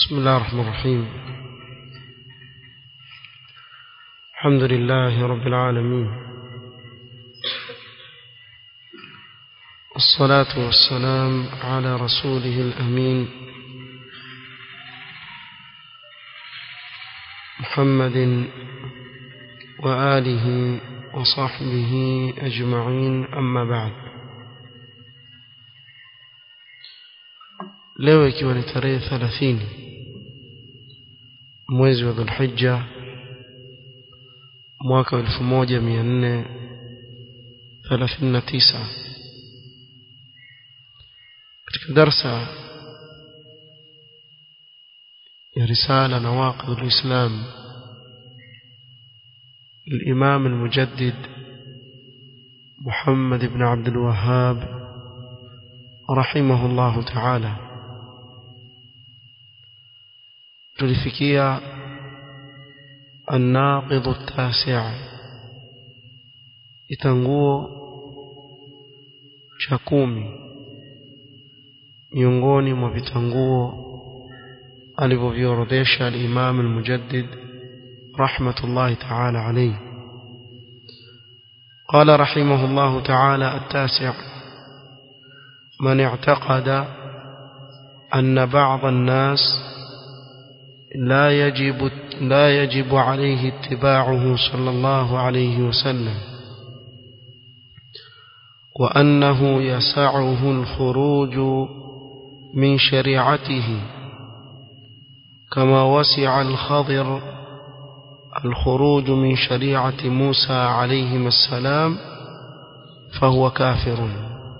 بسم الله الرحمن الرحيم الحمد لله رب العالمين الصلاة والسلام على رسوله الأمين محمد وآله وصحبه أجمعين أما بعد leo ikiwa ni tarehe thelathini mwezi wa dhulhija mwaka wa elfu moja mia nne thelathini na tisa katika darsa ya risala nawaqid lislam للإمام المجدد محمد بن عبد الوهاب رحمه الله تعالى tulifikia الناقض التاسع itanguo cha kumi miongoni mwa vitanguo alivyoviorodhesha al-Imam al-Mujaddid rahmatullahi ta'ala alayhi قال رحمه الله تعالى التاسع من اعتقد أن بعض الناس لا يجب لا يجب عليه اتباعه صلى الله عليه وسلم وأنه يسعه الخروج من شريعته كما وسع الخضر الخروج من شريعة موسى عليهما السلام فهو كافر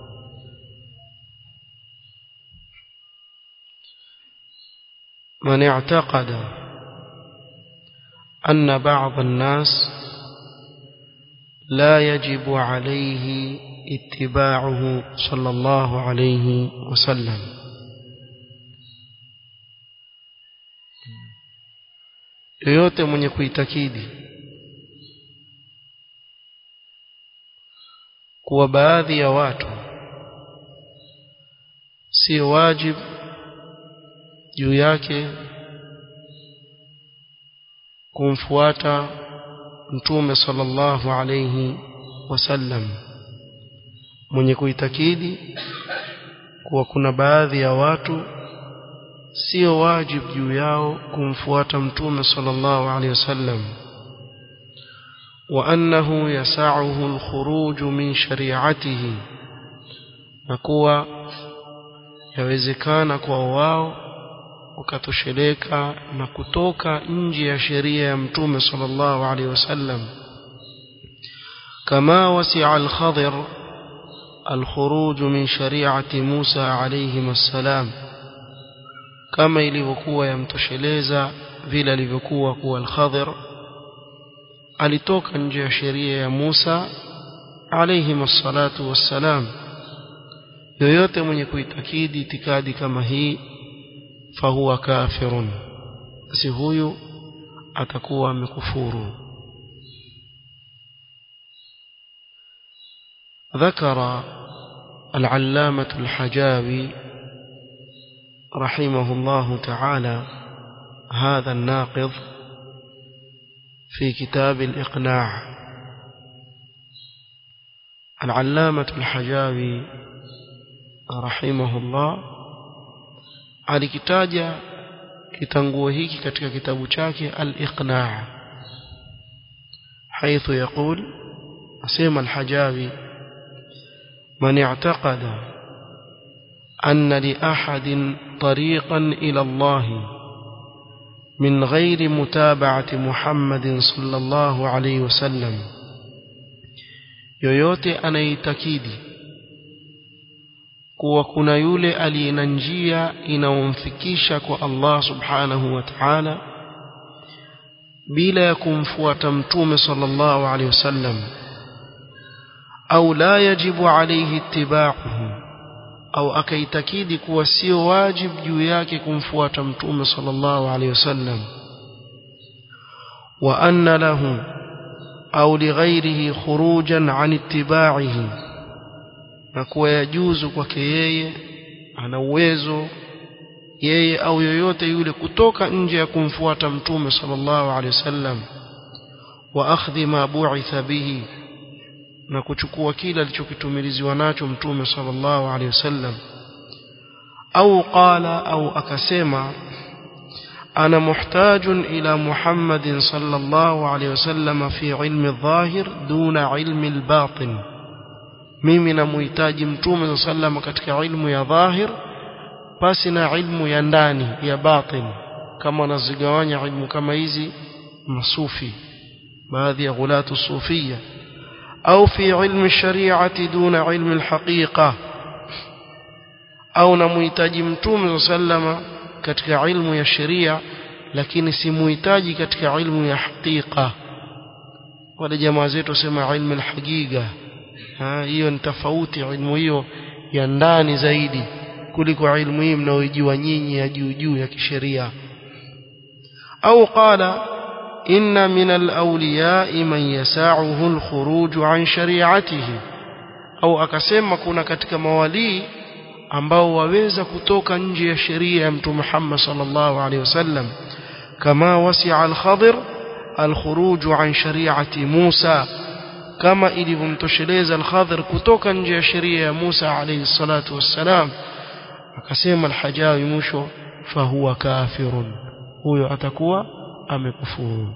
من اعتقد أن بعض الناس لا يجب عليه اتباعه صلى الله عليه وسلم yoyote mwenye kuitakidi kuwa baadhi ya watu sio wajibu juu yake kumfuata mtume sallallahu alayhi wasallam mwenye kuitakidi kuwa kuna baadhi ya watu sio wajibu juu yao kumfuata mtume sallallahu alayhi wasallam wa annahu yasa'uhu al-khuruj min shari'atihi na kuwa yawezekana kwa wao wakatosheleka na kutoka nje ya sheria ya mtume sallallahu alaihi wasallam kama wasi'a al-khadir al-khuruj min shari'ati Musa alayhi assalam kama ilivyokuwa yamtosheleza vile alivyokuwa kuwa al-khadir alitoka nje ya sheria ya Musa alayhi assalatu wassalam yoyote mwenye kuitakidi itikadi kama hii fahuwa kafirun basi huyu atakuwa amekufuru ذكر العلامة الحجاوي رحمه الله تعالى هذا الناقض في كتاب الإقناع العلامة الحجاوي رحمه الله alikitaja kitanguo hiki katika kitabu chake al-Iqna' حيث يقول اسمع الحجاوي من اعتقد أن لأحد طريقا إلى الله من غير متابعة محمد صلى الله عليه وسلم yoyote anaitakidi kuwa kuna yule aliye na njia inayomfikisha kwa Allah subhanahu wa ta'ala bila ya kumfuata mtume sallallahu alaihi wasallam au la yajibu alayhi ittiba'uhu au akaitakidi kuwa sio wajibu juu yake kumfuata mtume sallallahu alaihi wasallam wa anna lahu au lighairihi khurujan an ittiba'ihi na kuwa yajuzu kwake yeye ana uwezo yeye au yoyote yule kutoka nje ya kumfuata mtume sallallahu alaihi wasallam wa akhdhi ma bu'itha bihi na kuchukua kile alichokitumiliziwa nacho mtume sallallahu alaihi wasallam au qala au akasema ana muhtajun ila muhammadin sallallahu alaihi wasallam fi ilmi adh-dhahir duna ilmi al-batin mimi namuhitaji mtume sallallahu katika ilmu ya dhahir pasi na ilmu ya ndani ya batin kama wanazigawanya ilmu kama hizi masufi baadhi ya ghulatu sufia au fi ilmi shari'ati duna ilmi alhaqiqa au namuhitaji mtume sallama katika ilmu ya sheria lakini simuhitaji katika ilmu ya haqiqa wale jamaa zetu wasema ilmu alhaqiqa hiyo ni tofauti ilmu hiyo ya ndani zaidi kuliko ilmu hii mnaoijua nyinyi ya juu juu ya kisheria au qala inna min al-awliya man yasa'uhu al-khuruj an shari'atihi au akasema kuna katika mawalii ambao waweza kutoka nje ya sheria ya mtume Muhammad sallallahu alaihi wasallam kama wasi'a al-Khadir al-khuruj an shari'ati Musa kama ilivyomtosheleza al-Khadir kutoka nje ya sheria ya Musa alayhi salatu wassalam akasema al-Hajawi mwisho fahuwa kafirun huyo atakuwa amekufuru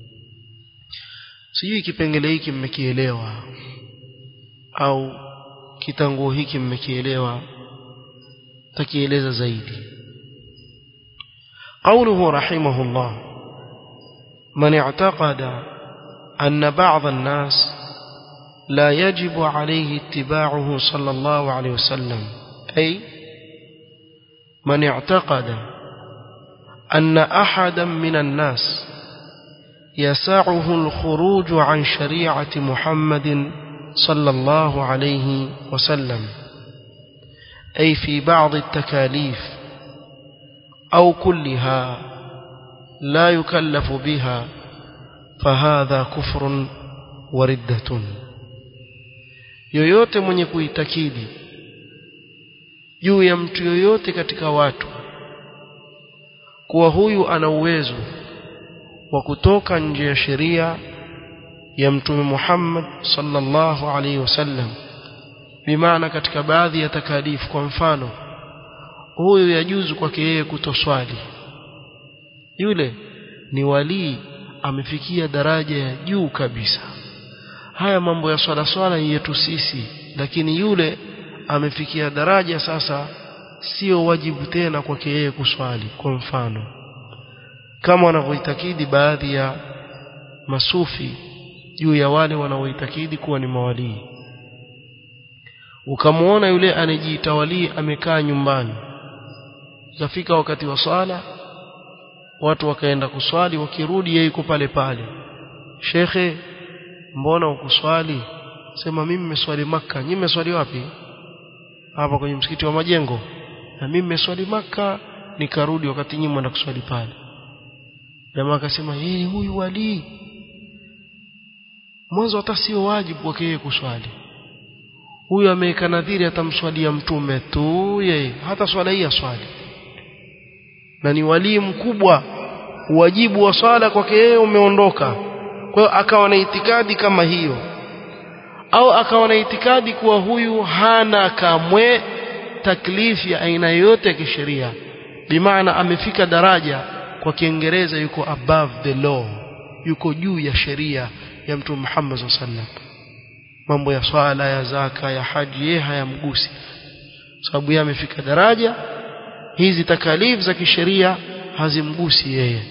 sijui kipengele hiki mmekielewa au kitanguo hiki mmekielewa takieleza zaidi قوله رحمه الله من اعتقد أن بعض الناس لا يجب عليه اتباعه صلى الله عليه وسلم أي من اعتقد أن أحدا من الناس يسعه الخروج عن شريعة محمد صلى الله عليه وسلم أي في بعض التكاليف أو كلها لا يكلف بها فهذا كفر وردة yoyote mwenye kuitakidi juu ya mtu yoyote katika watu kuwa huyu ana uwezo wa kutoka nje ya sheria ya mtume Muhammad sallallahu alaihi wasallam bimaana katika baadhi ya takalifu kwa mfano huyu yajuzu kwake yeye kutoswali yule ni walii amefikia daraja ya juu kabisa haya mambo ya swala swala yetu sisi lakini yule amefikia daraja sasa sio wajibu tena kwake yeye kuswali kwa mfano kama wanavyoitakidi baadhi ya masufi juu ya wale wanaoitakidi kuwa ni mawalii ukamwona yule anajiita walii amekaa nyumbani ikafika wakati wa swala watu wakaenda kuswali wakirudi yeye yuko pale pale shekhe mbona ukuswali sema mimi nimeswali maka nyinyi mmeswali wapi hapa kwenye msikiti wa majengo na mimi nimeswali maka nikarudi wakati nyinyi mwenda kuswali pale jamaa akasema yeye huyu wali mwanzo hata sio wajibu wake yeye kuswali huyu ameweka nadhiri atamswalia mtume tu yeye hata swala hii aswali na ni walii mkubwa wajibu wa swala kwake yeye umeondoka kwa hiyo akawa na itikadi kama hiyo au akawa na itikadi kuwa huyu hana kamwe taklifi ya aina yoyote ya kisheria bimaana amefika daraja kwa kiingereza yuko above the law yuko juu ya sheria ya mtume Muhammad sallam mambo ya swala ya zaka ya haji yeye hayamgusi sababu yeye amefika daraja hizi takalifu za kisheria hazimgusi yeye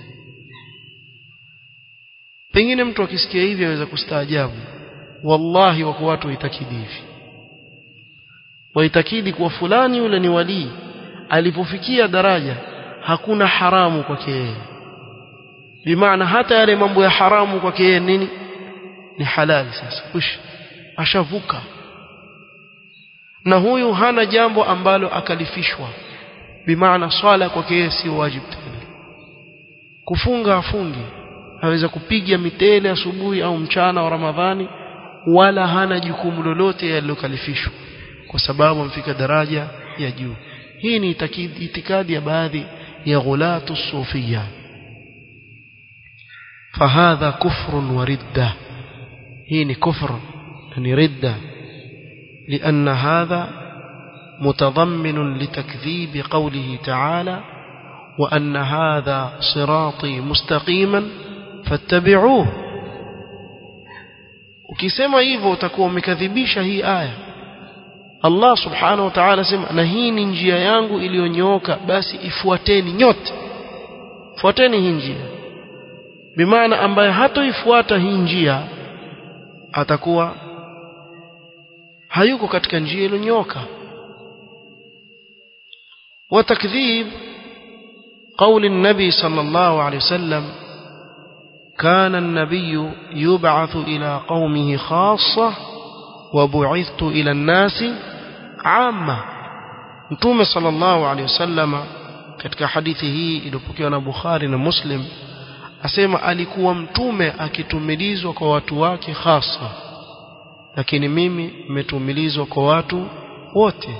pengine mtu akisikia hivi aweza kustaajabu wallahi wako watu waitakidi hivi waitakidi kuwa fulani yule ni walii alipofikia daraja hakuna haramu kwake yeye bimaana hata yale mambo ya haramu kwake yeye nini ni halali sasa ush ashavuka na huyu hana jambo ambalo akalifishwa bimaana swala kwake yeye sio wajibu tena kufunga afungi aweza kupiga mitele asubuhi au mchana wa Ramadhani wala hana jukumu lolote yalilokalifishwa kwa sababu amefika daraja ya juu hii ni itikadi ya baadhi ya ghulatu sufia fahadha kufrun wa ridda hii ni kufr ni ridda لأن هذا متضمن لتكذيب قوله تعالى وأن هذا صراطي مستقيما فاتبعوه ukisema hivyo utakuwa umekadhibisha hii aya Allah subhanahu wa ta'ala sema na hii ni njia yangu iliyonyooka basi ifuateni nyote fuateni hii njia bimaana ambaye hatoifuata hii njia atakuwa hayuko katika njia iliyonyooka وتكذيب قول النبي صلى الله عليه وسلم كان النبي يبعث إلى قومه خاصة وبعثت إلى الناس عامة متوم صلى الله عليه وسلم katika hadithi hii iliyopokewa na Bukhari na Muslim asema alikuwa mtume akitumilizwa kwa watu wake hasa lakini mimi nimetumilizwa kwa watu wote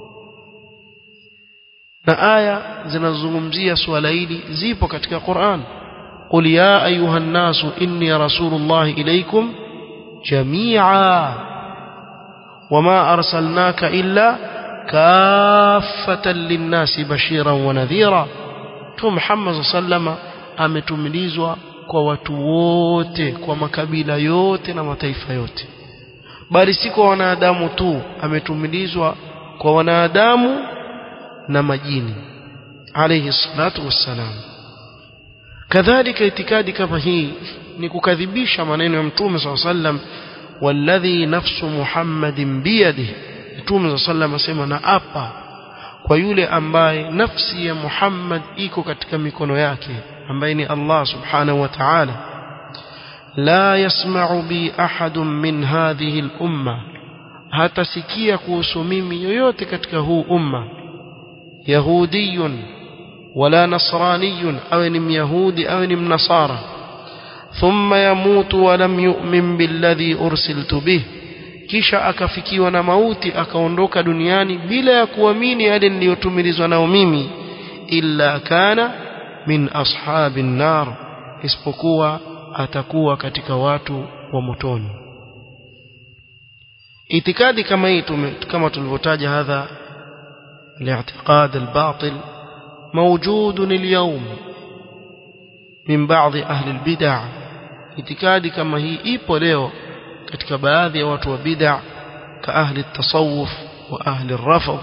na aya zinazozungumzia swala hili zipo katika Qur'an قل يا أيها الناس إني رسول الله إليكم جميعا وما أرسلناك إلا كافة للناس بشيرا ونذيرا تو محمد صلى الله عليه وسلم ametumilizwa kwa watu wote kwa makabila yote na mataifa yote bali si kwa wanadamu tu ametumilizwa kwa wanadamu na majini alayhi salatu wassalam kadhalika itikadi kama hii ni kukadhibisha maneno ya mtume SAW sallam walladhi nafsu muhammadin biyadihi mtume SAW sallam asema na apa kwa yule ambaye nafsi ya Muhammad iko katika mikono yake ambaye ni Allah subhanahu wa ta'ala la yasma'u bi ahadun min hadhihi al-umma hatasikia kuhusu mimi yoyote katika huu umma yahudiyun wala nasraniyun awe ni myahudi awe ni mnasara thumma yamutu wa lam yu'min billadhi ursiltu bih kisha akafikiwa na mauti akaondoka duniani bila ya kuamini yale niliyotumilizwa nao mimi illa kana min ashabin nar isipokuwa atakuwa katika watu wa motoni itikadi kama hii kama tulivyotaja hadha الاعتقاد الباطل موجود اليوم من بعض أهل البدع itikadi kama hii ipo leo katika baadhi ya watu wa bid'a ka ahli tasawuf wa ahli rafd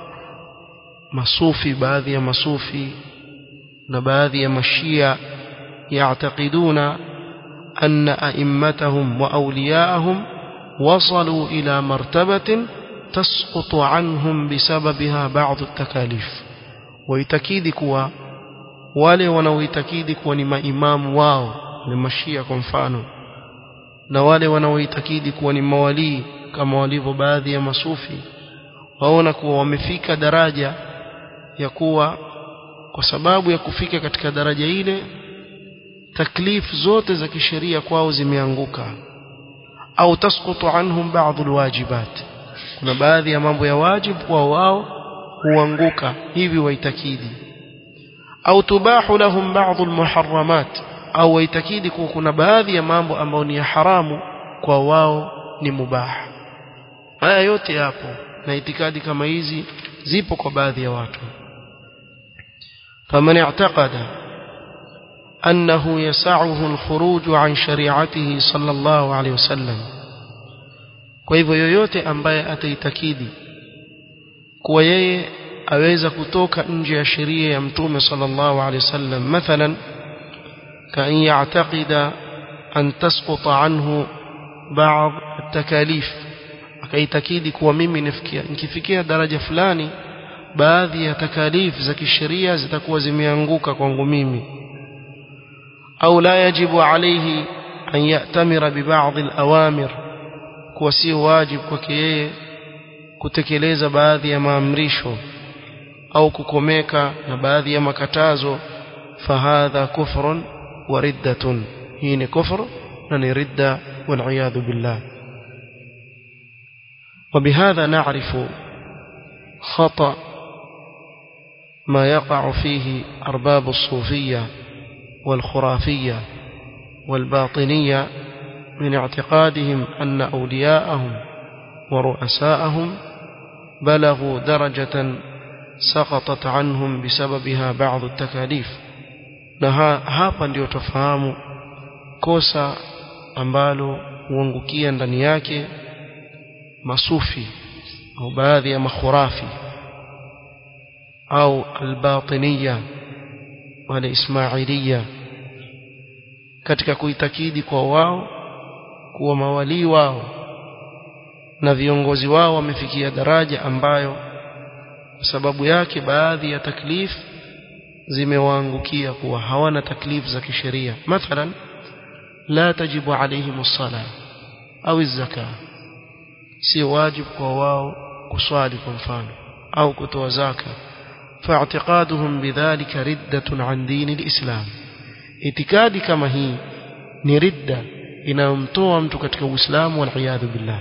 masufi baadhi ya masufi na baadhi ya mashia ya'taqiduna anna a'immatahum wa awliya'ahum wasalu ila martabatin tasqutu anhum bisababiha ba'd at-takalif waitakidi kuwa wale wanaoitakidi kuwa ni maimamu wao ni mashia kwa mfano na wale wanaoitakidi kuwa ni mawalii kama walivyo baadhi ya masufi waona kuwa wamefika daraja ya kuwa kwa sababu ya kufika katika daraja ile taklif zote za kisheria kwao zimeanguka au tasqutu anhum ba'd alwajibat kuna baadhi ya mambo ya wajibu kwa wao huanguka hivi waitakidi au tubahu lahum ba'd almuharramat au waitakidi kuwa kuna baadhi ya mambo ambayo ni ya haramu kwa wao ni mubah haya yote yapo na itikadi kama hizi zipo kwa baadhi ya watu faman i'taqada annahu yas'uhu al-khuruj an shari'atihi sallallahu alayhi wasallam kwa hivyo yoyote ambaye ataitakidi kuwa yeye aweza kutoka nje ya sheria ya mtume sallallahu alayhi wasallam mathalan كأن يعتقد أن تسقط عنه بعض التكاليف akaitakidi kuwa mimi nifikia nikifikia daraja fulani baadhi ya takalif za kisheria zitakuwa zimeanguka kwangu mimi au la yajibu alayhi an ya'tamira bi ba'd al-awamir kuwa si wajibu kwake yeye kutekeleza baadhi ya maamrisho au kukomeka na baadhi ya makatazo fahadha kufrun وردة هين كفر نني ردة والعياذ بالله وبهذا نعرف خطأ ما يقع فيه أرباب الصوفية والخرافية والباطنية من اعتقادهم أن أولياءهم ورؤساءهم بلغوا درجة سقطت عنهم بسببها بعض التكاليف na hapa ndio tofahamu kosa ambalo huangukia ndani yake masufi au baadhi ya makhurafi au albatiniya wale ismailiya katika kuitakidi kwa wao kuwa mawalii wao na viongozi wao wamefikia daraja ambayo sababu yake baadhi ya taklif zimewaangukia kuwa hawana taklif za kisheria mathalan la tajibu alaihim as-sala au az-zaka si wajibu kwa wao kuswali kwa mfano au kutoa zaka فاعتقادهم بذلك ردة عن دين الإسلام itikadi kama hii ni ridda inayomtoa mtu katika uislamu waliyadhu billah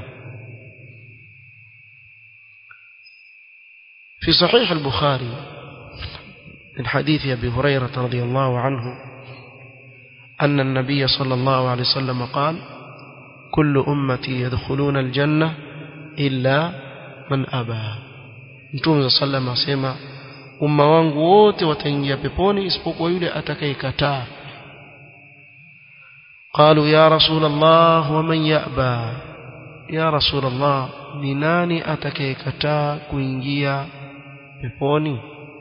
في صحيح البخاري من حديث أبي هريرة رضي الله عنه أن النبي صلى الله عليه وسلم قال كل أمتي يدخلون الجنة إلا من أبى نتوم صلى الله عليه وسلم umma wangu wote wataingia peponi isipokuwa yule atakayekataa قالوا يا رسول الله ومن يأبى يا رسول الله ni nani atakayekataa kuingia peponi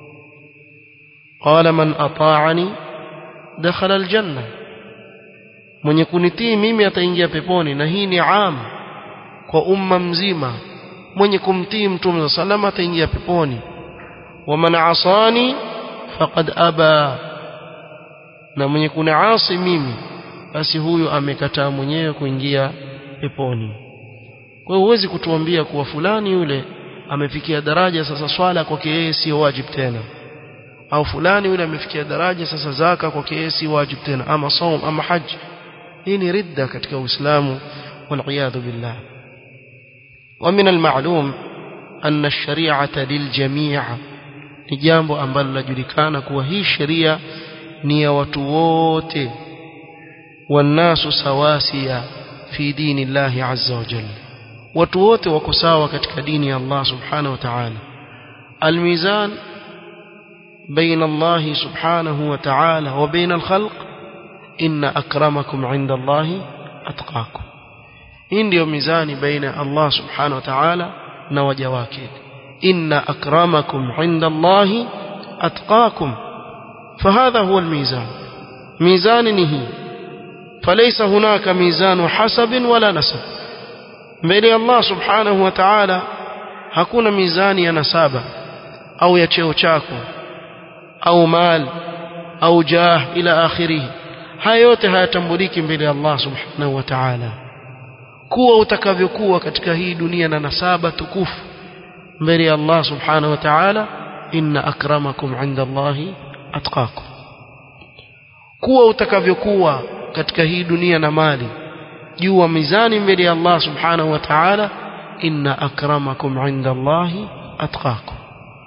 قال من أطاعني دخل الجنة mwenye kunitii mimi ataingia peponi na hii ni am kwa umma mzima mwenye kumtii mtume sallallahu ataingia peponi ومن عصاني فقد أبى na mwenye kuniasi mimi basi huyu amekataa mwenyewe kuingia peponi kwa hiyo huwezi kutuambia kuwa fulani yule amefikia daraja sasa swala kwake yeye sio wajib tena au fulani yule amefikia daraja sasa zaka kwake yeye si wajib tena ama saum ama haji hii ni ridda katika uislamu والعياذ بالله ومن المعلوم أن الشريعة للجميع ni jambo ambalo linajulikana kuwa hii sheria ni ya watu wote wanasu sawasia fi dini llahi azza wa jalla watu wote wako sawa katika dini ya Allah subhanahu wa ta'ala almizan بين الله سبحانه وتعالى وبين الخلق إن أكرمكم عند الله أتقاكم إن ديو ميزاني بين الله سبحانه وتعالى نوجواكي إن أكرمكم عند الله أتقاكم فهذا هو الميزان ميزان نهي فليس هناك ميزان حسب ولا نسب بين الله سبحانه وتعالى hakuna mizani ya nasaba au ya cheo chako au mal au jah ila akhirih haya yote hayatambuliki mbele ya Allah subhanahu wa ta'ala kuwa utakavyokuwa katika hii dunia na nasaba tukufu mbele ya Allah subhanahu wa ta'ala inna akramakum 'inda Allahi atqakum kuwa utakavyokuwa katika hii dunia na mali jua mizani mbele ya Allah subhanahu wa ta'ala inna akramakum 'inda Allahi atqakum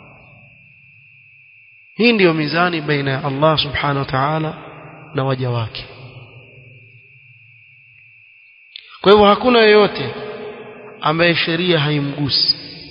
hii ndiyo mizani baina ya Allah subhanahu wa ta'ala na waja wake kwa hivyo hakuna yeyote ambaye sheria haimgusi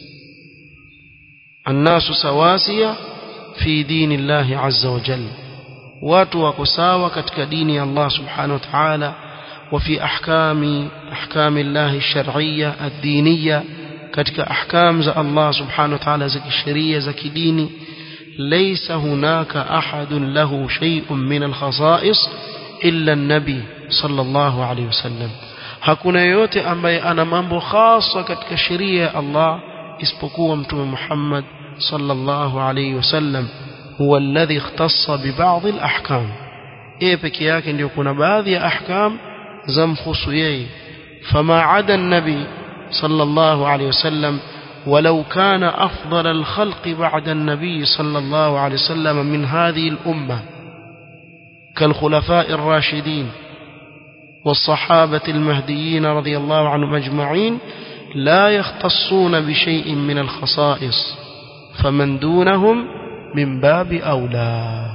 annasu sawasiya fi dini llahi azza wa jalla watu wako sawa katika dini ya Allah subhanahu wa ta'ala وفي أحكام أحكام الله الشرعية الدينية كتك أحكام ذا الله سبحانه وتعالى زكي الشرية زكي ديني ليس هناك أحد له شيء من الخصائص إلا النبي صلى الله عليه وسلم hakuna yoyote ambaye ana mambo khasa katika sheria ya Allah isipokuwa mtume Muhammad sallallahu alayhi wasallam huwa alladhi ikhtassa bi ba'd al-ahkam yeye peke yake ndio kuna baadhi ya ahkam zamkhusu yeye fama ada an-nabi sallallahu alayhi wasallam ولو كان أفضل الخلق بعد النبي صلى الله عليه وسلم من هذه الأمة كالخلفاء الراشدين والصحابة المهديين رضي الله عنهم أجمعين لا يختصون بشيء من الخصائص فمن دونهم min babi aula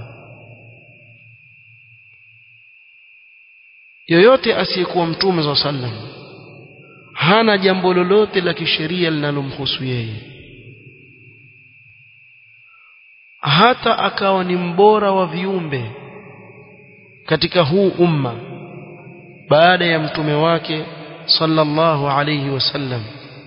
yoyote asiyekuwa mtume za sallam hana jambo lolote la kisheria linalomhusu yeye hata akawa ni mbora wa viumbe katika huu umma baada ya mtume wake sallallahu alayhi wasallam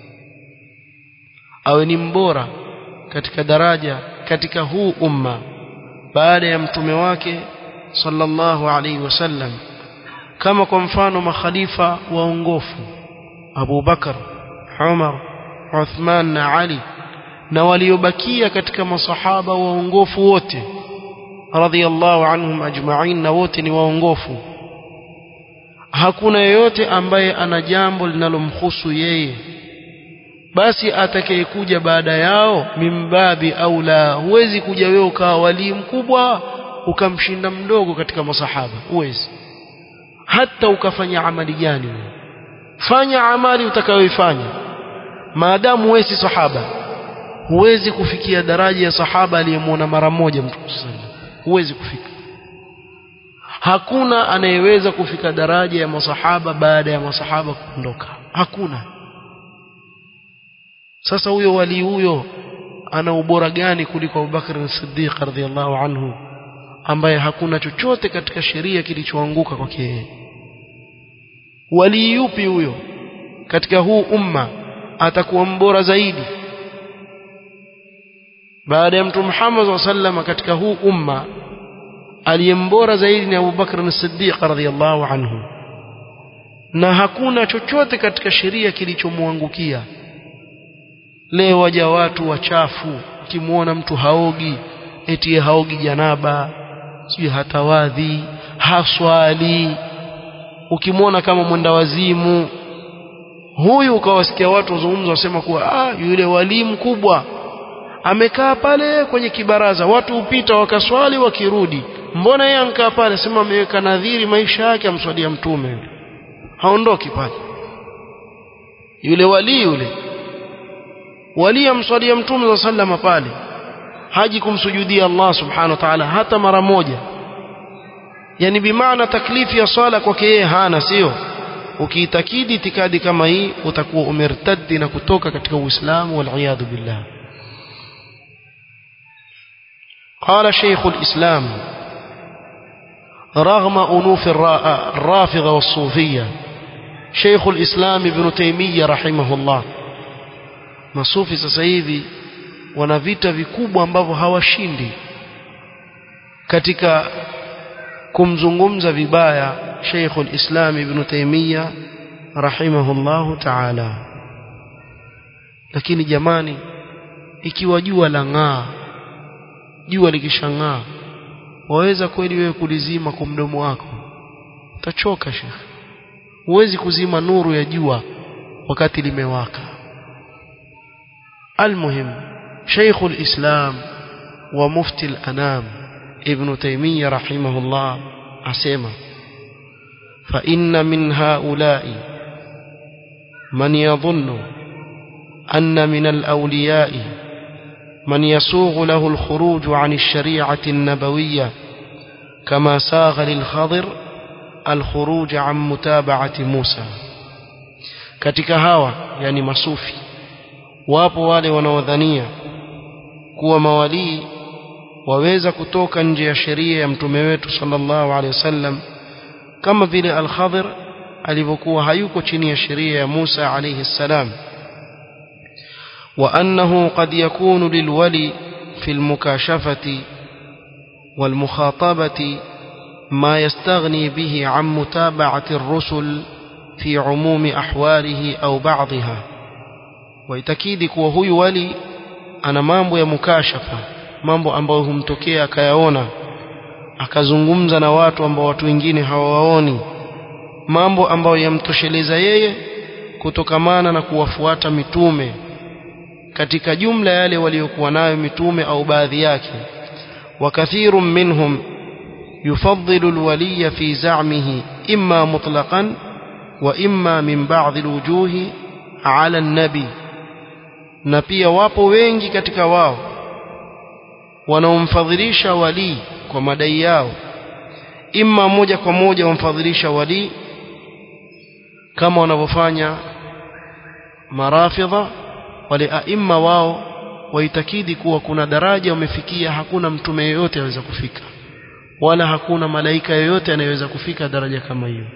awe ni mbora katika daraja katika huu umma baada ya mtume wake sallallahu alayhi wasallam kama kwa mfano makhalifa waongofu Abu Bakar Umar Uthman na Ali na waliobakia katika masahaba waongofu wote radhiyallahu anhum ajma'in na wote ni waongofu hakuna yeyote ambaye ana jambo linalomhusu yeye basi atakayekuja baada yao mimbabi au la huwezi kuja wewe ukawa walii mkubwa ukamshinda mdogo katika masahaba huwezi hata ukafanya amali gani fanya amali utakayoifanya maadamu wewe si sahaba huwezi kufikia daraja ya sahaba aliyemwona mara moja mtume sallallahu huwezi kufika hakuna anayeweza kufika daraja ya masahaba baada ya masahaba kuondoka hakuna sasa huyo wali huyo ana ubora gani kuliko Abubakar as-Siddiq radhiyallahu anhu ambaye hakuna chochote katika sheria kilichoanguka kwake yeye wali yupi huyo katika huu umma atakuwa mbora zaidi baada ya mtume Muhammad sallallahu katika huu umma aliyembora zaidi ni Abu Bakr as-Siddiq radhiyallahu anhu na hakuna chochote katika sheria kilichomwangukia leo waja watu wachafu ukimwona mtu haogi eti haogi janaba sijui hatawadhi haswali ukimwona kama mwenda wazimu huyu ukawasikia watu wazungumza wasema kuwa ah yule wali mkubwa amekaa pale kwenye kibaraza watu upita wakaswali wakirudi mbona yeye ankaa pale sema ameweka nadhiri maisha yake amswalia mtume yule haondoki pale yule wali yule wali amswalia mtume sallama pale haji kumsujudia Allah subhanahu wa ta'ala hata mara moja yani bimaana taklifi ya swala kwake yeye hana sio ukiitakidi itikadi kama hii utakuwa umertaddi na kutoka katika uislamu wal billah قال شيخ الإسلام رغم أنوف الرافضة والصوفية شيخ الإسلام ابن تيمية رحمه الله masufi sasa hivi wana vita vikubwa ambavyo hawashindi katika kumzungumza vibaya Sheikh al-Islam Ibn Taymiyyah rahimahullahu ta'ala lakini jamani ikiwa jua la ng'aa jua likishang'aa waweza kweli wewe kulizima kwa mdomo wako utachoka Sheikh huwezi kuzima nuru ya jua wakati limewaka المهم شيخ الإسلام ومفتي الأنام ابن تيمية رحمه الله أسيما فإن من هؤلاء من يظن أن من الأولياء من يسوغ له الخروج عن الشريعة النبوية كما ساغ للخضر الخروج عن متابعة موسى katika hawa yani masufi wapo wale wanaodhania kuwa mawalii waweza kutoka nje ya sheria ya mtume wetu sallallahu alaihi wasallam kama vile al-Khadir alivyokuwa hayuko chini ya sheria ya Musa alayhi salam وأنه قد يكون للولي في المكاشفة والمخاطبة ما يستغني به عن متابعة الرسل في عموم أحواله أو بعضها waitakidi kuwa huyu wali ana mambo ya mukashafa mambo ambayo humtokea akayaona akazungumza na watu ambao watu wengine hawawaoni mambo ambayo yamtosheleza yeye kutokamana na kuwafuata mitume katika jumla yale waliokuwa nayo mitume au baadhi yake وكثير منهم يفضل الولي في زعمه إما مطلقا وإما من بعض الوجوه على النبي na pia wapo wengi katika wao wanaomfadhilisha wali kwa madai yao imma moja kwa moja wamfadhilisha wali kama wanavyofanya marafidha wale aima wao waitakidi kuwa kuna daraja wamefikia hakuna mtume yeyote aweza kufika wala hakuna malaika yoyote anayeweza kufika daraja kama hiyo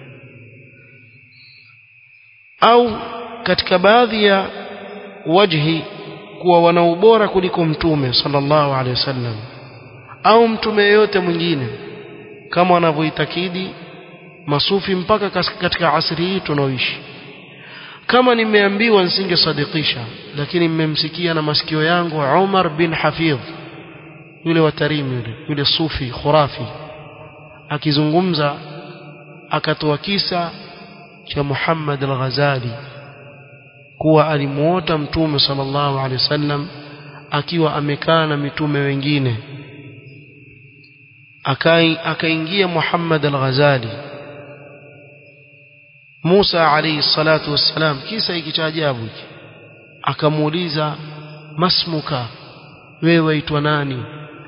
au katika baadhi ya wajhi kuwa wana ubora kuliko mtume sallallahu alaihi wasallam au mtume yeyote mwingine kama wanavyoitakidi masufi mpaka katika asri hii tunaoishi kama nimeambiwa nisingesadikisha lakini mmemsikia na masikio yangu Umar bin Hafidh yule wa Tarim yule yule sufi khurafi akizungumza akatoa kisa cha Muhammad al-Ghazali kuwa alimuota mtume sallallahu alaihi wasallam akiwa amekaa na mitume wengine akaingia Muhammad al-Ghazali Musa alayhi salatu wassalam kisa hiki cha ajabu hiki akamuuliza masmuka wewe waitwa nani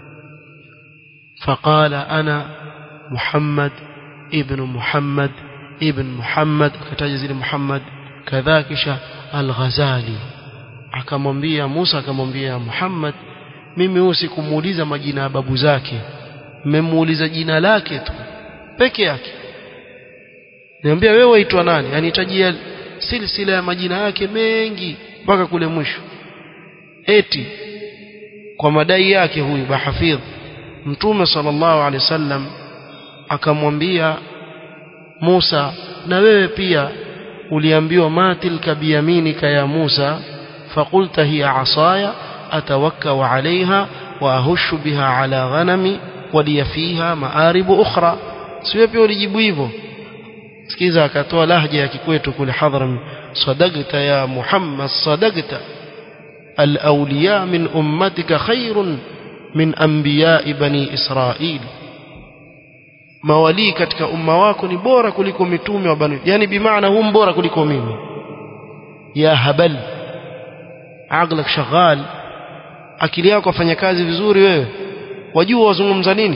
faqala ana Muhammad ibn Muhammad ibn Muhammad akataja zile Muhammad kadhaa kisha al-Ghazali akamwambia Musa akamwambia Muhammad mimi huyu sikumuuliza majina ya babu zake mmemuuliza jina lake tu peke yake niambia wewe waitwa nani anitajia silsila ya majina yake mengi mpaka kule mwisho eti kwa madai yake huyu bahafidh mtume sallallahu alaihi wasallam akamwambia Musa na wewe pia uliambiwa matilka biyaminika ya Musa faqulta hiya asaya atawakkau alaiha wa ahushu biha ala ghanami waliya fiha maaribu ukhra siwe pia ulijibu hivyo sikiza akatoa lahja ya kikwetu kule hadhram sadaqta ya muhammad sadaqta alawliya min ummatika khairun min anbiya'i bani israil mawali katika umma wako ni bora kuliko mitume wa bani yani bimaana hum bora kuliko mimi ya habal aqlak shaghal akili yako afanya kazi vizuri wewe wajua wazungumza nini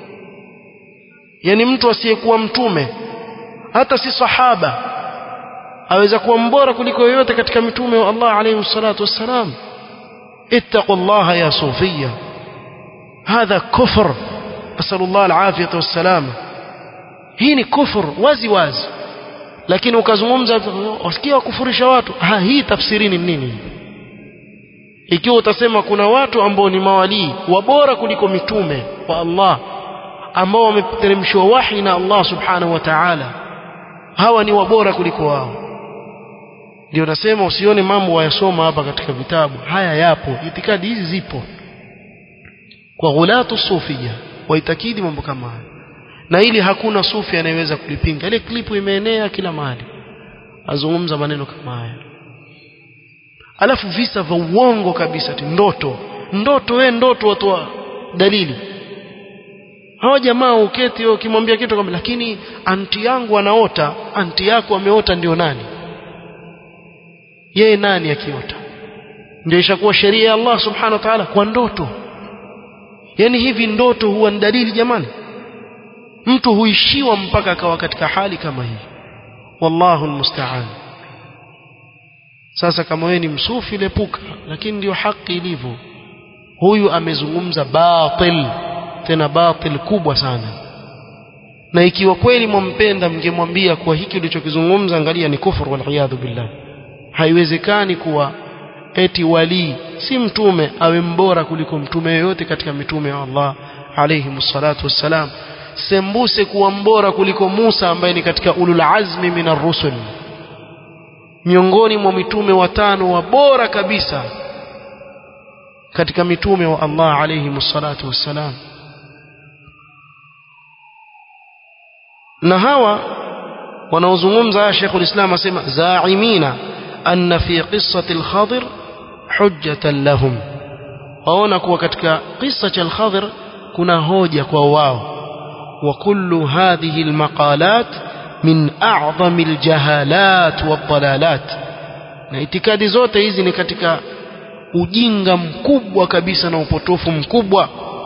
yani mtu asiyekuwa mtume hata si sahaba aweza kuwa mbora kuliko yoyote katika mitume wa Allah alayhi salatu wassalam ittaqullaha ya sufia hadha kufr asallallahu alafiyata wassalam hii ni kufur wazi wazi lakini ukazungumza wasikia kufurisha watu ha hii tafsirini nini ikiwa utasema kuna watu ambao ni mawalii wabora kuliko mitume wa Allah ambao wameteremshwa wahi na Allah subhanahu wa ta'ala hawa ni wabora kuliko wao ndio nasema usione mambo wayasoma hapa katika vitabu haya yapo itikadi hizi zipo kwa ghulatu sufia waitakidi mambo kama haya na ili hakuna sufi anayeweza kulipinga ile klipu imeenea kila mahali azungumza maneno kama haya alafu visa vya uongo kabisa ti ndoto ndoto we ndoto watoa dalili hawa jamaa uketi ukimwambia kitu kama lakini anti yangu anaota anti yako ameota ndio nani yeye nani akiota ndio ishakuwa sheria ya Allah subhanahu wa ta'ala kwa ndoto yani hivi ndoto huwa ni dalili jamani mtu huishiwa mpaka akawa katika hali kama hii wallahu almusta'an sasa kama wewe ni msufi lepuka lakini ndio haki ilivyo huyu amezungumza batil tena batil kubwa sana na ikiwa kweli mwampenda mngemwambia kuwa hiki ulichokizungumza angalia ni kufur wal billah haiwezekani kuwa eti wali si mtume awe mbora kuliko mtume yoyote katika mitume wa Allah alayhi msalatu wassalam sembuse kuwa mbora kuliko Musa ambaye ni katika ulul azmi minar rusul miongoni mwa mitume watano wa bora kabisa katika mitume wa Allah alayhi msalatu wassalam na hawa wanaozungumza Sheikh ulislam asema zaimina anna fi qissati al-Khadir hujjatan lahum waona kuwa katika kisa cha al-Khadir kuna hoja kwa wao wa kullu hadhihi al-maqalat min a'zami al-jahalat wad-dalalat na itikadi zote hizi ni katika ujinga mkubwa kabisa na upotofu mkubwa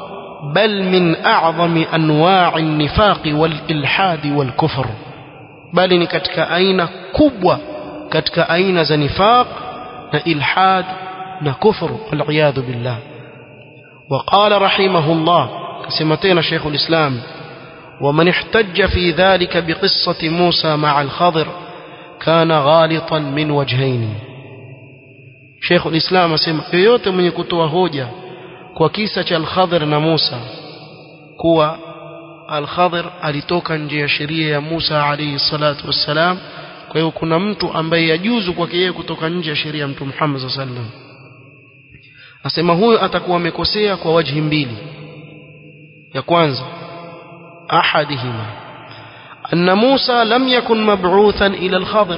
بل من أعظم أنواع النفاق والإلحاد والكفر بل نكتك أين كبوة كتك أين ذا نفاق إلحاد كفر والعياذ بالله وقال رحمه الله كسمتين شيخ الإسلام ومن احتج في ذلك بقصة موسى مع الخضر كان غالطا من وجهين شيخ الإسلام asema yoyote mwenye kutoa hoja kwa kisa cha al-Khadhir na Musa kuwa al-Khadhir alitoka nje ya sheria ya Musa alayhi salatu wassalam kwa hiyo kuna mtu ambaye yajuzu kwake yeye kutoka nje ya sheria ya Mtume Muhammad sallallahu alaihi wasallam asema huyo atakuwa amekosea kwa wajhi mbili ya kwanza ahadihima anna Musa lam yakun mab'uthan ila al-Khadhir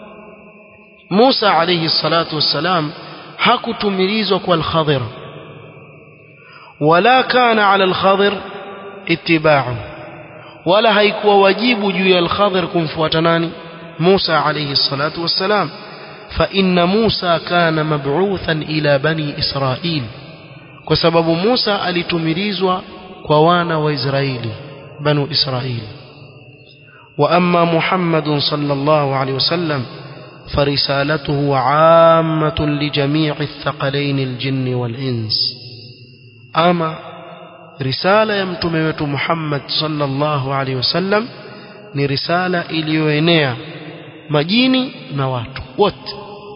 Musa alayhi salatu wassalam hakutumilizwa kwa al-Khadhir wala kana ala al-Khadhir ittiba'u wala haikuwa wajibu juu ya al-Khadhir kumfuata nani Musa alayhi salatu wassalam فإن موسى كان مبعوثا إلى بني إسرائيل وسبب موسى alitumilizwa kwa wana wa Israeli banu Israeli وأما محمد صلى الله عليه وسلم فرسالته عامة لجميع الثقلين الجن والإنس أما رسالة يمتم محمد صلى الله عليه وسلم ni risala iliyoenea majini na watu wote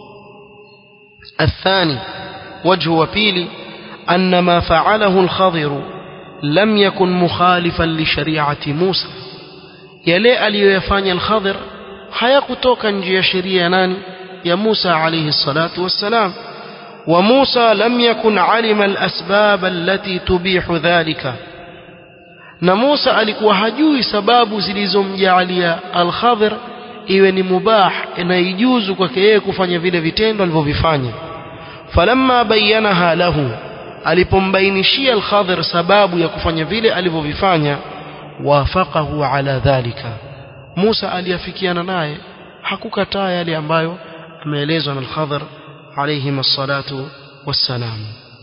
الثاني وجه وبيلي أن ما فعله الخضر لم يكن مخالفا لشريعة موسى يلي aliyoyafanya al-Khadir hayakutoka nje ya sheria nani ya Musa alayhi salatu wassalam wa Musa lam yakun alima al-asbab allati tubihu dhalika na Musa alikuwa hajui sababu zilizomjaalia al-Khadir iwe ni mubah na ijuzu kwake yeye kufanya vile vitendo alivyovifanya falamma bayyanaha lahu alipombainishia al-Khadir sababu ya kufanya vile alivyovifanya wafaqahu ala dhalika Musa aliafikiana naye hakukataa yale ambayo ameelezwa na al-Khadir alayhi الصلاه والسلام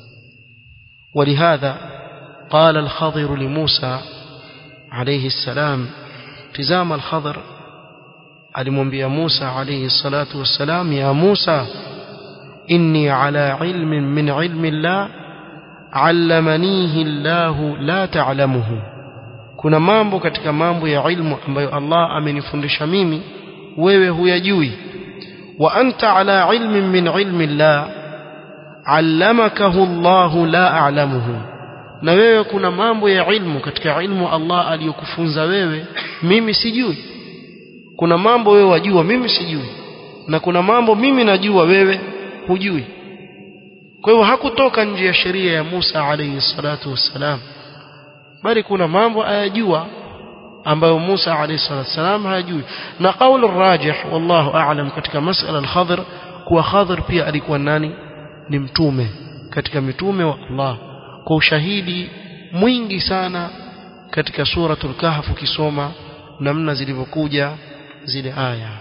ولهذا قال الخضر لموسى عليه السلام تزام الخضر alimwambia Musa alayhi salatu wassalam ya Musa inni ala ilmin min ilmi Allah allamanihi Allah la ta'lamuhu kuna mambo katika mambo ya ilmu ambayo Allah amenifundisha mimi wewe huyajui wa anta ala ilmin min ilmi Allah allamakahu Allah la a'lamuhu na wewe kuna mambo ya ilmu katika ilmu Allah aliyokufunza wewe mimi sijui kuna mambo wewe wajua mimi sijui na kuna mambo mimi najua wewe hujui kwa hiyo hakutoka nje ya sheria ya Musa alayhi salatu wassalam bali kuna mambo ayajua ambayo Musa alayhi salatu wassalam hayajui na kauli rajih wallahu a'lam katika masala al-Khadr kuwa Khadr pia alikuwa nani ni mtume katika mitume wa Allah kwa ushahidi mwingi sana katika suratul kahf ukisoma namna zilivyokuja zile aya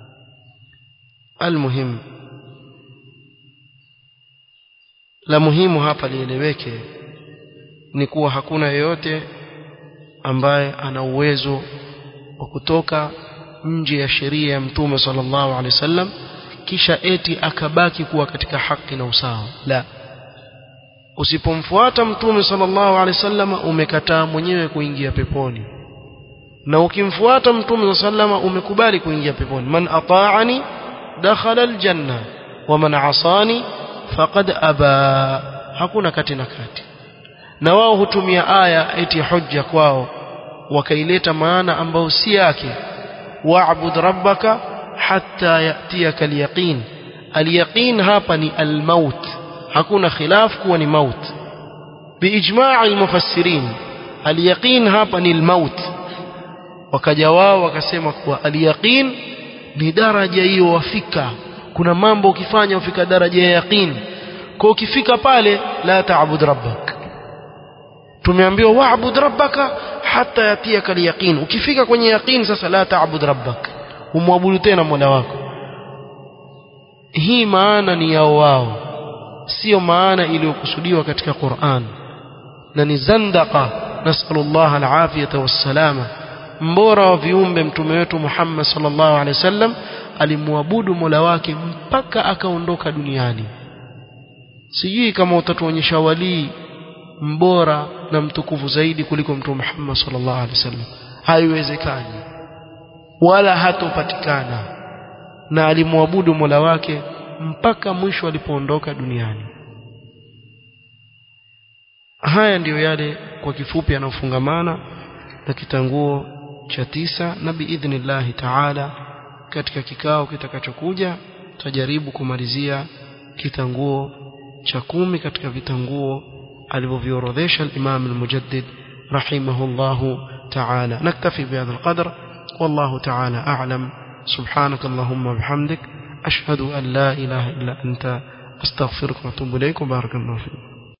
almuhim la muhimu hapa lieleweke ni kuwa hakuna yeyote ambaye ana uwezo wa kutoka nje ya sheria ya mtume sallallahu alaihi wasallam kisha eti akabaki kuwa katika haki na usawa la usipomfuata mtume sallallahu alaihi wasallam umekataa mwenyewe kuingia peponi na ukimfuata mtume sallama umekubali kuingia peponi man ata'ani dakhala aljanna wa man asani faqad aba hakuna kati na kati na wao hutumia aya eti hujja kwao wakaileta maana ambayo si yake wa'bud rabbaka hatta yatiyaka alyaqin alyaqin hapa ni almaut hakuna khilaf kuwa ni maut biijma' almufassirin alyaqin hapa ni almaut wakaja wao wakasema kuwa alyaqin ni daraja hiyo wafika kuna mambo ukifanya ufika daraja ya yaqin kwa ukifika pale la taabud rabbak tumeambiwa wa'bud rabbaka hata yatiyaka alyaqin ukifika kwenye yaqin sasa la taabud rabbak umwabudu tena mola wako hii maana ni yao wao sio maana iliyokusudiwa katika Qur'an na ni zandaka nasallallahu alafiyata wassalama mbora wa viumbe mtume wetu Muhammad sallallahu alaihi wasallam alimwabudu Mola wake mpaka akaondoka duniani sijui kama utatuonyesha walii mbora na mtukufu zaidi kuliko mtume Muhammad sallallahu alaihi wasallam haiwezekani wala hatopatikana na alimwabudu Mola wake mpaka mwisho alipoondoka duniani haya ndiyo yale kwa kifupi yanayofungamana na kitanguo cha tisa na biidhnillahi taala katika kikao kitakachokuja tutajaribu kumalizia kitanguo cha kumi katika vitanguo alivyoviorodhesha al-Imam al-Mujaddid rahimahullahu ta'ala naktafi bihadha al-qadr wallahu ta'ala a'lam subhanak allahumma bihamdik ashhadu an la ilaha illa anta astaghfiruka wa atubu ilayk barakallahu fiik